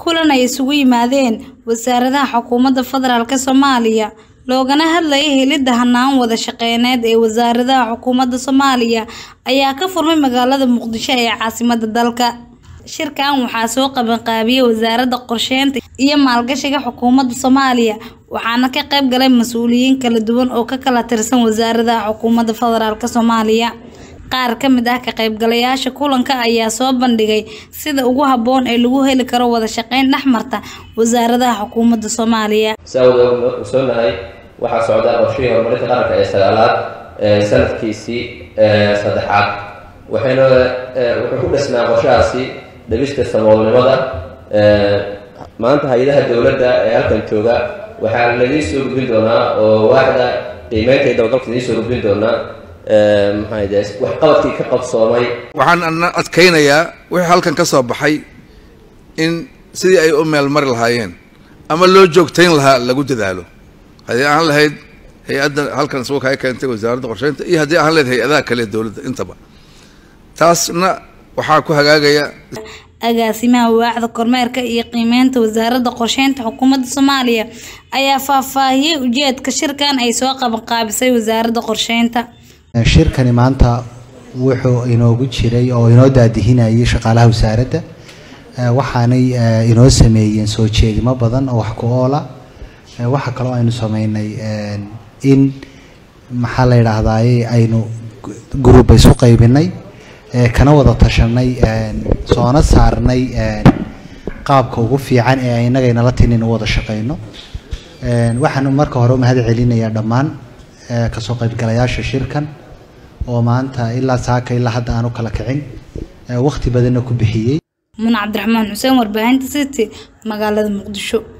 kulan ay isugu yimaadeen wasaaradaha xukuumadda federaalk soomaaliya loogana hadlayay helidda hanaan wada shaqeyneed ee wasaaradaha xukuumadda soomaaliya ayaa ka furmay magaalada muqdisho ee caasimada dalka shirkan waxaa soo qabanqaabiyey wasaaradda qorsheynta iyo maalgashiga xukuumadda soomaaliya waxaana ka qayb galay mas-uuliyiin kala duwan oo ka kala tirsan wasaaradaha xukuumadda federaalk soomaaliya qaar ka mid ah ka qaybgalayaasha kulanka ayaa soo bandhigay sida ugu habboon ee lagu heli karo wada shaqeyn dhexmarta wasaaradaha xukuumadda soomaaliya saa wada ogsoonahay waxaa socda qorshihii horumarinta qaranka ee sagaalaad sanadkiisii saddexaad waxayna wuxuu ku dhisnaa qorshahaasi dhegista saboolnimada maanta hay-adaha dowladda ee halkan jooga waxaa laidin soo gudbin doonaa oo waaxda qiimeynta iyo dabagalka idiin soo gudbin doonaa maxaade waxqabadkii ka qabsoomay waxaan ana adkaynayaa wixii halkan ka soo baxay in sidii ay u meel mari lahaayeen ama loo joogtayn lahaa lagu dadaalo haddii aan lahayd hay-adda halkan isugu kaa keentay wasaaradda qorsheynta iyo haddii aan lahayd hay-adaha kale dowladda intaba taasna waxaa ku hagaagaya agaasimaha waaxda kormeerka iyo qiimeynta wasaaradda qorsheynta xukuumadda soomaaliya ayaa faahfaahiyey ujeedka shirkan ay soo qabanqaabisay wasaaradda qorsheynta shirkani maanta wuxuu inoogu jiray oo inoo daadihinayay shaqaalaha wasaaradda waxaanay inoo sameeyeen soo jeedimo badan oo wax ku oola waxa kaloo aynu sameynay in maxaa la yidhaahdaye aynu guruba isu qaybinay kana wada tashanay soona saarnay qaabka ugu fiican ee inagaynala tinin u wada shaqeyno waxaan marka hore umahad celinayaa dhammaan kasoo qaybgalayaasha shirkan oo maanta ilaa saaka ilaa hadda aan u kala kicin waqti badanna ku bixiyey mun cabdiraxmaan xuseen warbaahinta city magaalada muqdisho